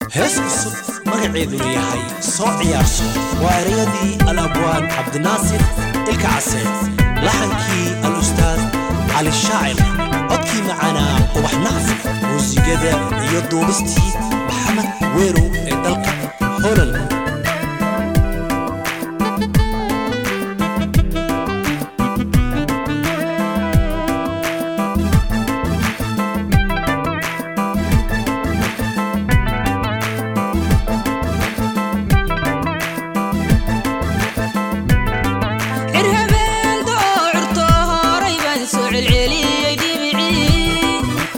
hees cusub magaceeduna yahay soo ciyaarso waa erayadii al-abwaan cabdinaasir ilka case laxankii al-ustaad cali shaacir codkii macaanaa ubax nacfi muusigada iyo duubistii maxamed weerow ee dalka holand cirhabeen doocurto horay baan soo celceliyey dhibicii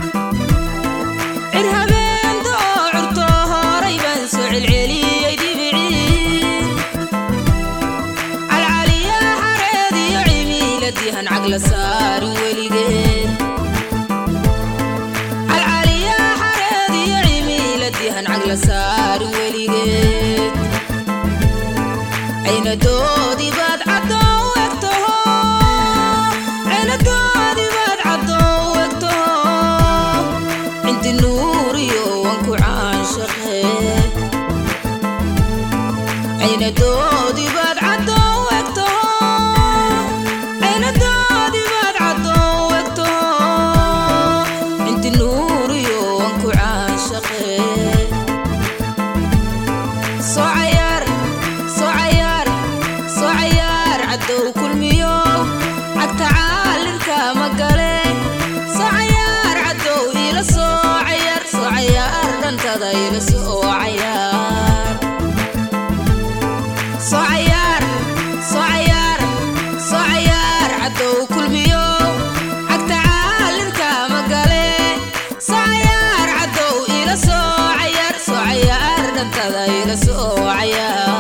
cirhabeen doocurto horay baan soo celceliyey dhibicii calcaliyaa xareed iyo cimiiladiihan cagla saarin weligeed calcaliyaa xareed iyo cimiiladiihan cagla saarin weligeed aynadoodii baad caddoo egtaho aynadoodii baad caddoo egtaho cinti nuuriyo wanku caanshaqee aynadoodii baad caddoo egtaho aynadoodii baad caddoo egtaho cinti nuuriyo wanku caanshaqee soo cayaar soo cayaar soo cayaar caddow kulmiyo cagta caalinka ma gale soo cayaar caddow iila soo cayaar soo cayaar dhantada iila soo cayaar soo cayaar soo cayaar soo cayaar caddow kulmiyo cagta caalinka ma gale soo cayaar caddow iila soo cayaar soo cayaar dhantada iila soo cayaar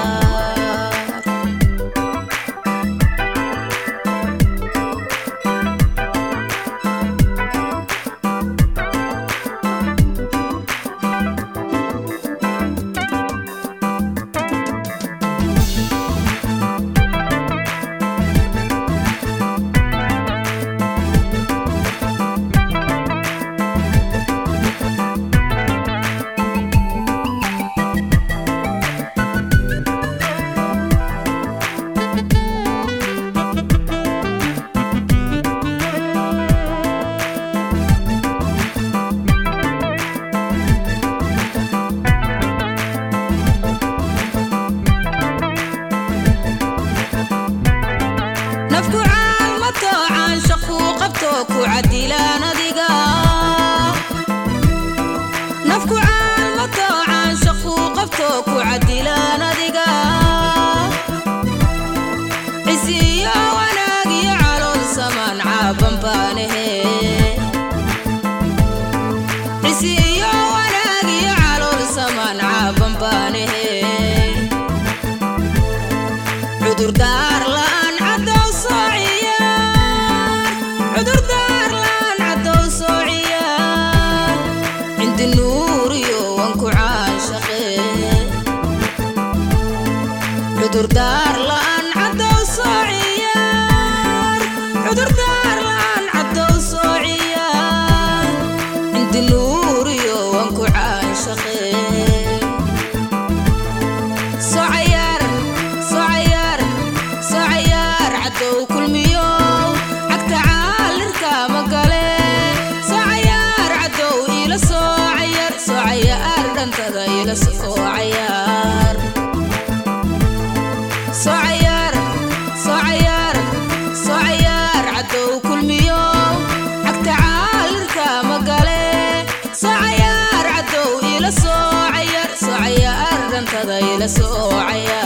nafku caalmato caanshaquu qabto ku cadilaan adiga nafku caalmato caanshaquu qabto ku cadilaan adiga cisiyo wanaag iyo calool samaan caaban baanahe cisiyo wanaag iyo calool samaan caaban baanahe cudurdaar la'aan caddow soo ciyaar cudurdaar la'aan caddow soo ciyaar cindi nuuriyo wanku caanshaqee cudurdaar la'aan caddow soo ciyaar cudurdaar la'aan caddow soo ciyaar cindi nuuriyo wanku caanshaqee soo cayaar soo cayaar soo cayaar caddow kulmiyo cagta caalinka ma gale soo cayaar caddow iila soo cayaar soo cayaar dhantada iila soo cayaar soo cayaar soo cayaar soo cayaar caddow kulmiyo cagta caalinka ma gale soo cayaar caddow iila soo cayaar soo cayaar dhantada iila soo cayaar